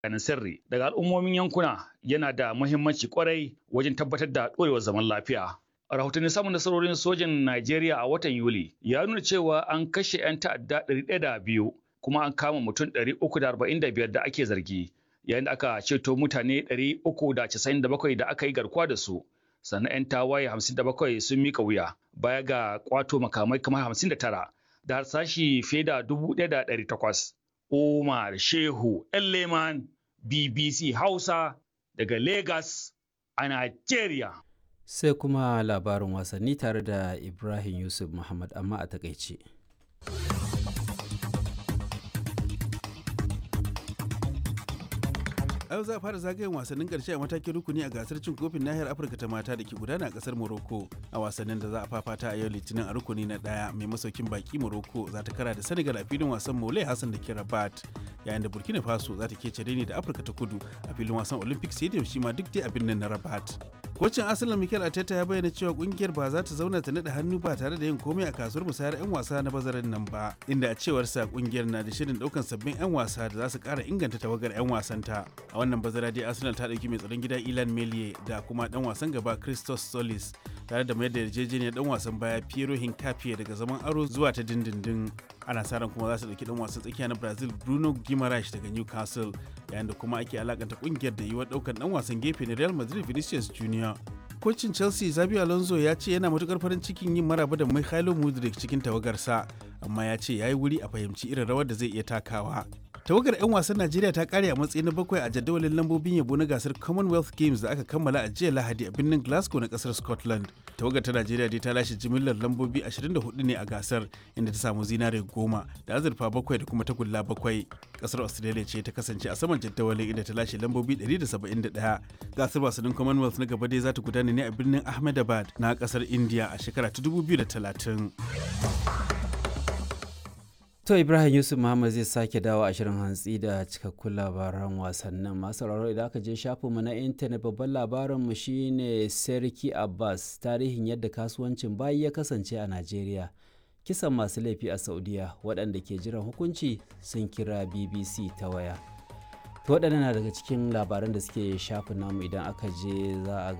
bayanan sirri daga al'ummomin yankuna yana da muhimmanci kwarai wajen tabbatar da ɗorewar zaman lafiya. Rahotannin samun nasarorin sojan Najeriya a watan Yuli ya nuna cewa an kashe 'yan ta'adda 102 kuma an kama mutum 345 da ake zargi yayin da aka ceto mutane 397 da aka yi garkuwa da su. Sannan 'yan tawaye 57 sun mika wuya baya ga kwato makamai kamar 59 da harsashi fiye da 1,800. Umar Shehu Leman BBC Hausa daga Lagos a Najeriya. Sai kuma labarin wasanni tare da Ibrahim Yusuf Muhammad amma a takaice. yau za a fara zagayen wasannin karshe a matakin rukuni a gasar cin kofin nahiyar afirka ta mata da ke gudana a kasar morocco a wasannin da za a fafata a yau litinin a rukuni na daya mai masaukin baki morocco za ta kara da senegal a filin wasan mole hassan da ke rabat yayin da burkina faso za ta kece ne da afirka ta kudu a filin wasan olympic stadium shi ma duk dai a birnin na rabat kocin asalin mikel arteta ya bayyana cewa kungiyar ba za ta zauna ta naɗa hannu ba tare da yin komai a kasuwar musayar 'yan wasa na bazarin nan ba inda a cewarsa kungiyar na da shirin daukan sabbin 'yan wasa da za su kara inganta tawagar 'yan wasanta a wannan bazara dai arsenal ta ɗauki mai tsaron gida ilan melie da kuma dan wasan gaba christos solis tare da mayar da yarjejeniyar dan wasan baya piero hincapié daga zaman aro zuwa ta dindindin ana sa ran kuma za su ɗauki dan wasan tsakiya na brazil bruno guimaraes daga newcastle yayin da kuma ake alakanta kungiyar da yiwuwar ɗaukar dan wasan gefe na real madrid vinicius junior kocin chelsea zabi alonso ya ce yana matukar farin cikin yin maraba da mikhailo mudrik cikin tawagarsa amma ya ce ya yi wuri a fahimci irin rawar da zai iya takawa tawagar 'yan wasan najeriya ta kare a matsayi na bakwai a jadawalin lambobin yabo na gasar commonwealth games da aka kammala a jiya lahadi a birnin glasgow na kasar scotland tawagar ta najeriya dai ta lashe jimillar lambobi 24 ne a gasar inda ta samu zinare goma da azurfa bakwai da kuma tagulla bakwai kasar australia ce ta kasance a saman jadawalin inda ta lashe lambobi 171 gasar wasannin commonwealth na gaba dai za ta gudana ne a birnin ahmedabad na kasar india a shekara ta 2030 To Ibrahim Yusuf Muhammad zai sake dawo a shirin hantsi da cikakkun labaran wasannin masu sauraro idan aka je shafinmu na intanet babban labarinmu shine Serki Abbas tarihin yadda kasuwancin bayi ya kasance a Najeriya. Kisan masu laifi a Saudiya waɗanda ke jiran hukunci sun kira BBC ta waya. To waɗannan na daga cikin labaran da suke shafin namu idan aka je za a